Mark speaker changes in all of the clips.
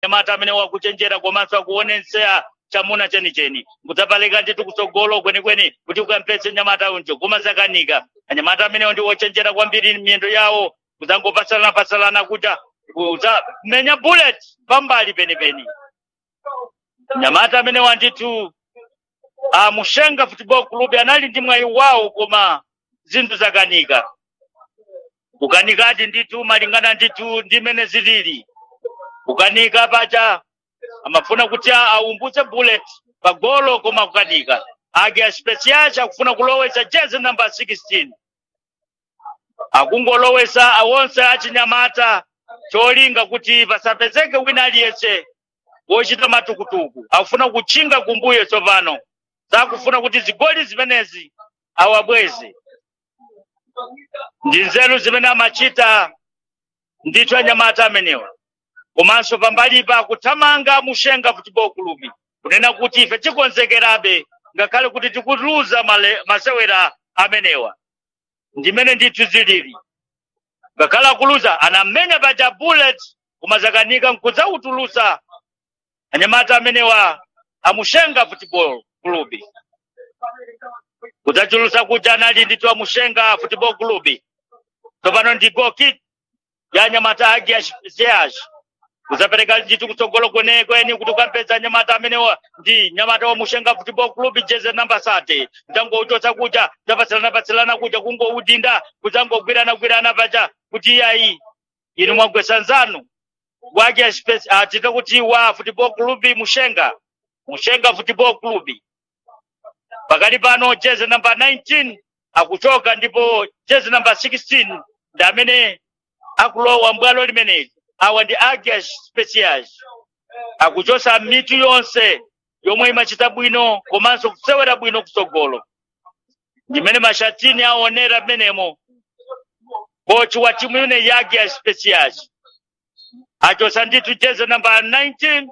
Speaker 1: anyamata amene wakuchenjera komanso akuonetsera chamuna chenicheni kudzapalika ndithu kutsogolo kwenikweni kuti ukampetse nyamata unjo koma zakanika anyamata amenewo ndi ochenjera kwambiri miyendo yawo kudzangopasalana pasalana kuja kudzamenya bullet pambali penipeni nyamata amenewa ndithu a mushenga football club anali ndi mwayi wawo koma zinthu zakanika kukanikati ndithu malingana ndithu ndi mene zilili kukanika paja amafuna kuti aumbutse bullet pagolo koma kukanika ake aspesiaci akufuna kulowesa jezi namba 16 akungolowesa awonse achinyamata cholinga kuti pasapezeke wina aliyense wochita matukutuku akufuna kutchinga kumbuyo tsopano zakufuna kuti zigoli zimenezi awabweze ndi nzeru zimene amachita ndithu anyamata amenewa komanso pambalipa kuthamanga mushenga football club kunena kuti ife tikonzekerabe ngakhale kuti tikuluza male- masewera amenewa ndimene ndithu zilili ngakhale akuluza anamenya paja bullet koma zakanika nkudzautulusa anyamata amenewa amushenga football club kudzachulusa kuja anali ndithu amushenga football club tsopano ndi goal kick ya anyamata agi aseaci kuzapereka ndithu kutsogolo kwenikweni kuti ukampeza nyamata amenewa ndi nyamata wa mushenga football club jeze namba sate kudzangouchotsa kuja kudzapatsilana-patsilana kuja kungoudinda kudzangogwirana-gwirana paja kuti iyayi inu mwagwesa nzanu wake atite kuti wa football club mushenga mushenga football club pakali pano jezi namba 19 akuchoka ndipo jezi namba 16 ndi amene akulowa mbwalo limeneli awa ndi agias specials akuchosa mitu yonse yomwe imachita bwino komanso kusewera bwino kutsogolo ndimene mashatini aonera mmenemo kochi wa timu imene ya agias specials achosa ndithu jezi namba 19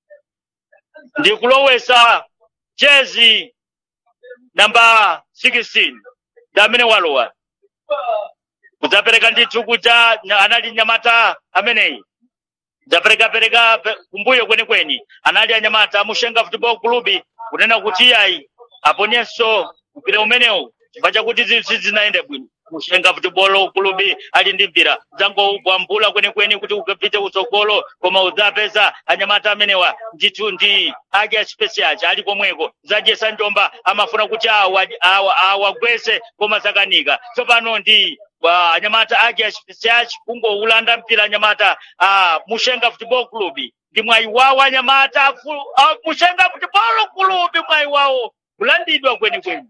Speaker 1: ndi kulowesa jezi namba 16 ndi amene walowa kudzapereka ndithu kuja nya- anali nyamata ameneyi kudzaperekapereka pe- kumbuyo kwenikweni anali anyamata amushenga football club kunena kuti iyayi aponyenso mpira umenewu chifukwa chakuti zinthu sizinaende bwino mushenga football club ali ndi mpira dzangobwambula kwenikweni kuti ukapite kutsogolo koma udzapeza anyamata amenewa ndithu ndi ake aspesiaci ali komweko zadyesa njomba amafuna kuti awa- awa- awagwese koma zakanika tsopano ndi wa anyamata ake aspesiaci kungoulanda mpira anyamata a mushenga football club ndi mwayi wawo anyamata fu- a mushenga football club mwayi wawo kulandidwa kwenikweni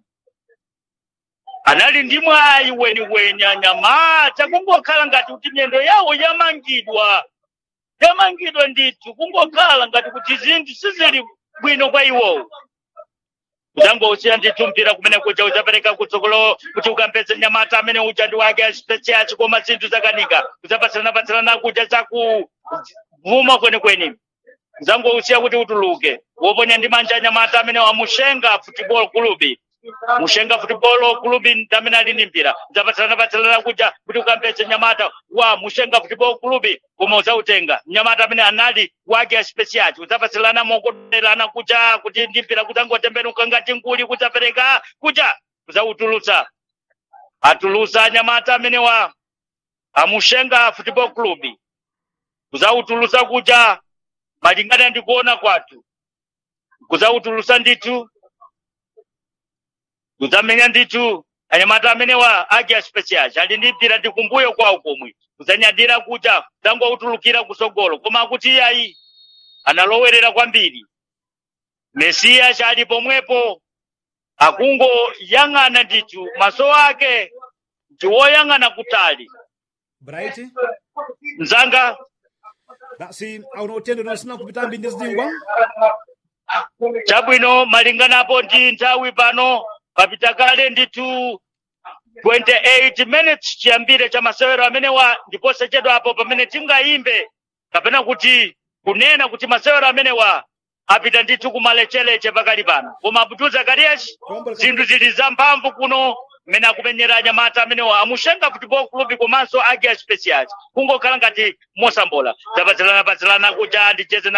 Speaker 1: anali ndi mwayi weniweni anyamata kungokhala ngati kuti miyendo yawo yamangidwa yamangidwa ndithu kungokhala ngati kuti zinthu sizili bwino kwa iwowo kudzangousiya ndithu mpira kumene kuja udzapereka kutsogolo kuti ukampeze nyamata amene uja ndi wake aspesiaci koma zinthu zakanika kudzapatsilana-patsilana kuja zakuvuma kwenikweni kudzangousiya kuti utuluke woponya ndi manja anyamata amene wamushenga football club mushenga football club ndamene ali ndi mpira udzapatsilana-patsilana kuja kuti ukampeze nyamata wa mushenga football club koma udzautenga nyamata amene anali wake aspesiaci udzapatsilana mokoderana kuja kuti ndi mpira kudzangotembenuka ngati nkuli kudzapereka kuja kudzautulutsa atulutsa anyamata amene wa amushenga football club kudzautulutsa kuja malingana ndi kuona kwathu kudzautulutsa ndithu kudzamenya ndithu anyamata amenewa ake aspesiaci ali ndi mpira ndi kumbuyo kwawo komwe kudzanyadira kuja kudzangoutulukira kutsogolo koma kuti iyayi analowerera kwambiri mesiya chali pomwepo akungoyang'ana ndithu maso ake ndi woyang'ana kutali
Speaker 2: bright
Speaker 1: mzanga
Speaker 2: basi auno utendo unosina kupitambi ndi zidingwa
Speaker 1: chabwino malinganapo ndi nthawi pano papita kale ndithu 28 minutes chiyambire cha masewero amenewa ndiponso chedwapo pamene tingayimbe kapena kuti kunena kuti masewero amenewa apita ndithu kumalecheleche pakali pano koma abdul zakarias zinthu zili zamphamvu kuno mmene akumenyera anyamata amenewo amushenga football club komanso agia specials kungokhala ngati mosambola zapatsilana patsilana kuja ndicheze na